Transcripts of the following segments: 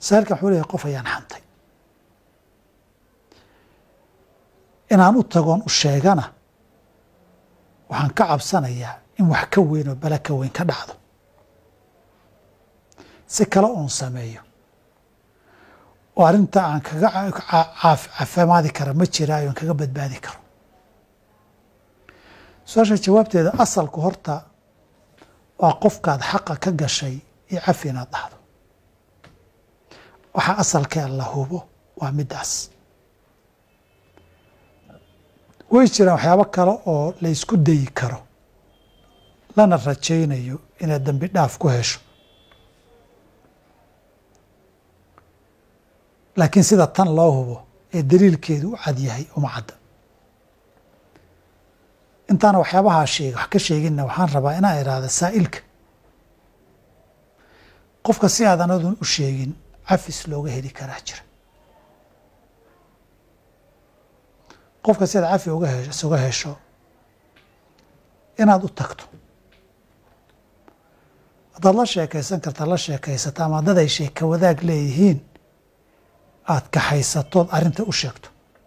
saailkan wuxuu leeyahay qof ayaan xantay inaan u tagoon u sheegana waxaan ka cabsanayaa in wax ka weyn oo bala ka weyn ka dhacdo si kale oon sameeyo oo arrinta aan kaga caafimaadi kara ma jiraayo aan kaga badbaadi karo su-aasha jawaabteeda asalku horta waa qofkaad xaqa ka gashay iyo cafi inaad dhahdo waxaa asalkee la hubo waa middaas way jiraan waxyaabo kale oo la ysku dayi karo lana rajaynayo inaad dembi dhaaf ku hesho laakiin sida tan loo hubo ee daliilkeedu u cad yahay uma cadda intaana waxyaabahaa sheeg wax ka sheeginna waxaan rabaa inaan idhaahda saa'ilka qofka si aadan adun u sheegin cafis looga heli karaa jira qofka si aad cafi uga he isuga hesho inaad u tagto haddaad la sheekaysan karta la sheekaysato ama haddad ay sheeka wadaag leeyihiin aada kaxaysatood arrinta u sheegto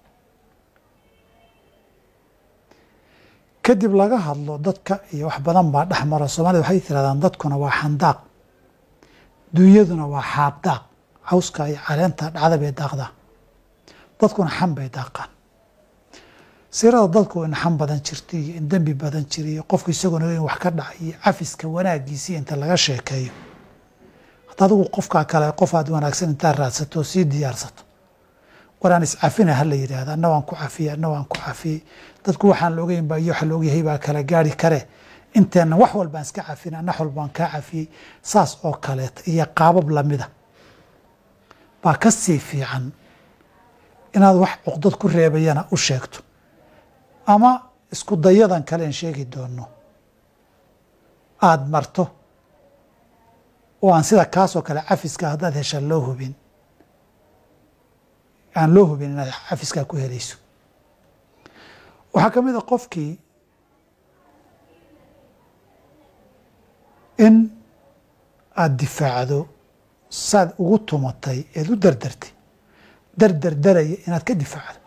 kadib laga hadlo dadka iyo wax badan baa dhex mara soomaalida waxay tirahdaan dadkuna waa xandaaq dunyaduna waa xaabdaaq cawska iyo caleenta dhacda bay daaqdaa dadkuna xan bay daaqaan sirada dadku in xan badan jirta iyo in dembi badan jira iyo qofku isagoona in wax ka dhacay iyo cafiska wanaagiisii inta laga sheekeeyo hadda adigu qofkaa kale qof aad wanaagsan intaa raadsato oo sii diyaarsato waraan iscafina ha la yidhahda anna waan ku cafiyey anna waan ku cafiyey dadku waxaan la ogeyn baa iyo waxa la ogyahay baa kala gaari kare inteenna wax walbaan iska cafina anna wax walbaan kaa cafiyey saas oo kaleeta iyo qaabab lamida baa ka sii fiican inaad wax cuqdad ku reebayana u sheegto ama isku dayadan kale in sheegi doono aada marto oo aan sida kaasoo kale cafiska haddaad hesha loo hubin aan loo hubin inaad cafiskaa ku helayso waxaa ka mid a qofkii in aada difaacdo saad ugu tumatay eed u dardartay dardardaraya inaad ka difaacdo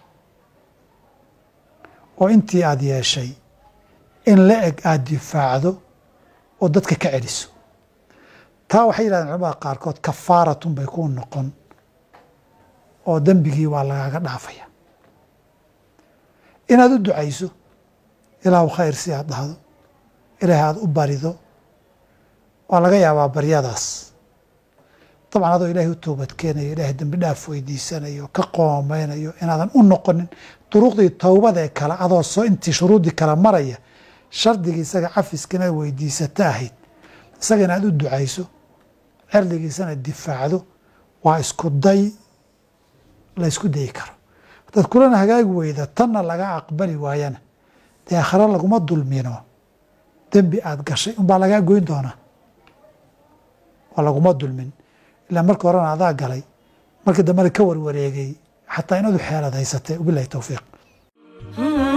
oo intii aada yeeshay in la eg aada difaacdo oo dadka ka celiso taa waxay yidhahdeen culamada qaarkood kafaaratun bay kuu noqon oo dembigii waa lagaaga dhaafaya inaad u ducayso ilaahu khayr si aad dhahdo ilaahay aada u barido waa laga yaabaa baryadaas dabcan adoo ilaahay u toobadkeenayo ilaahay dembi dhaaf weydiisanayo ka qoomeynayo inaadan u noqonin duruqdii towbada ee kale adoo soo intii shuruuddii kale maraya shardigii isaga cafiska inaad weydiisato ahayd isaga inaad u ducayso cerdigiisana difaacdo waa isku day la ysku dayi karo haddaad kulana hagaagi weyda tanna laga aqbali waayana dee akhre laguma dulmino dembi aada gashay unbaa lagaa goyn doonaa waa laguma dulmin ilaa marka horena adaa galay markii dambena ka warwareegay xataa inaadu xeelad haysatay wabilahi towfiiq